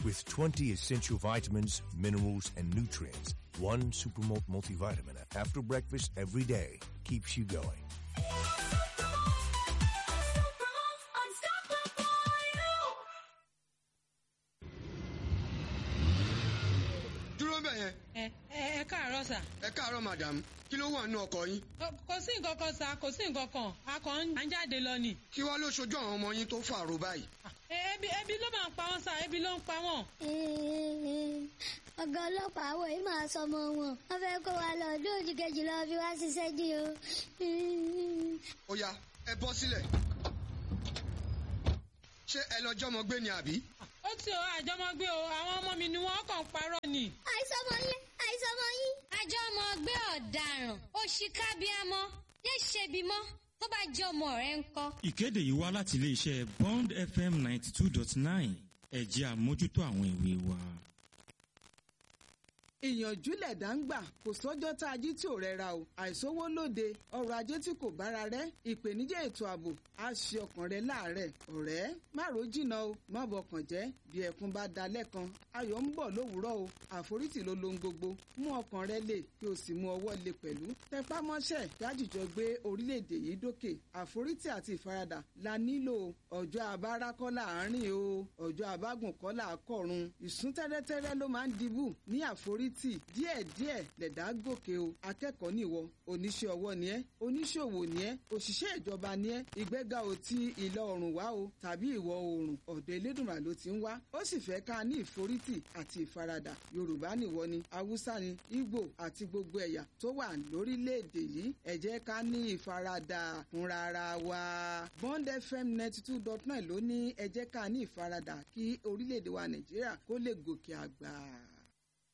with 20 essential vitamins, minerals, and nutrients. One Supermalt multivitamin after breakfast every day keeps you going. dúró bẹ̀ yẹn ẹ ẹ ẹ káàárọ̀ sà ẹ káàárọ̀ madam kí ló wà nínú ọkọ̀ yín Kò- kò sí nǹkan kan sà kò sí nǹkan kan a kàn ń jáde lọ ni. kí wá ló ṣojú àwọn ọmọ yín tó fàrò báyìí. Ẹ- ebi ebi ló máa ń pa wọn sà ebi ló ń pa wọn. ọ̀gá ọlọ́pàá àwọn yìí máa sọmọ wọn wọ́n fẹ́ kó wa lọ ọdún òjì kejì lọ fi wá ṣiṣẹ́ dí o. ó yá ẹ bọ́ sílẹ̀ ṣé ẹ lọ jọmọ gbé ni àbí. ó ti o àjọmọgbé o àwọn ọmọ mi ni wọn kàn ń parọ́ ni. àìsọmọ yín àìsọmọ yín. àjọ ọmọ ọgbẹ́ ọ̀daràn òṣìkàbíàmọ́ yé ṣebímọ́ tó bá jẹ́ ọmọ rẹ̀ ń kọ́. ìkéde yìí wá láti iléeṣẹ́ bond fm ninety two dot nine ẹ̀jẹ̀ àmójútó àwọn ìwé wa. ìyànjú lẹ̀dá ń gbà kò sọ́jọ́ tá a jí tí ò rẹra o àìsówó lóde ọrọ̀ ajé tí kò bára rẹ̀ ìpèníjà ètò ààbò á ṣe ọkàn rẹ láàárẹ̀ ọ̀rẹ́ má ro jìnnà o má bọkàn jẹ́ bí ẹkún bá da lẹ́kan ayọ̀ ń bọ̀ lówùúrọ̀ o àforítì ló lohun gbogbo mú ọkàn rẹ lè kí o sì mú ọwọ́ lè pẹ̀lú tẹpá mọ́ṣẹ́ dájújọ gbé orílẹ̀-èdè yìí dókè àforítì àti ìfaradà la nílò ọjọ́ abára kọ́ láàárín o ọjọ́ abágùn kọ́ làákọ̀run ìsún tẹ́rẹ́tẹ́rẹ́ ló máa ń dibù ní àforítì díẹ̀díẹ̀ lẹ̀dá gòkè o akẹ́kọ̀ọ́ nìwọ oníṣẹ́ ọwọ́ ni ẹ́ oníṣòwò ni ẹ́ òṣìṣẹ́ ìjọba ni ẹ́ ìgbéga ò ti ìlà oòrùn wá o tàbí ìwọ̀ oòrùn ọ̀dọ̀ elédùnmá ló ti ń wá ó sì fẹ́ ká ní ìforítì àti ìfaradà yorùbá nìwọ ni haúsá ni ìgbò àti gbogbo ẹ̀yà tó wà lórílẹ̀‐èdè yìí ẹ jẹ́ ká ní ìfaradà fúnra ara wa bond fm ninety two dot nine ló ní ẹ jẹ́ ká ní ìfaradà kí orílẹ̀‐èdè wa nàìjíríà kó lè gòkè àgbà.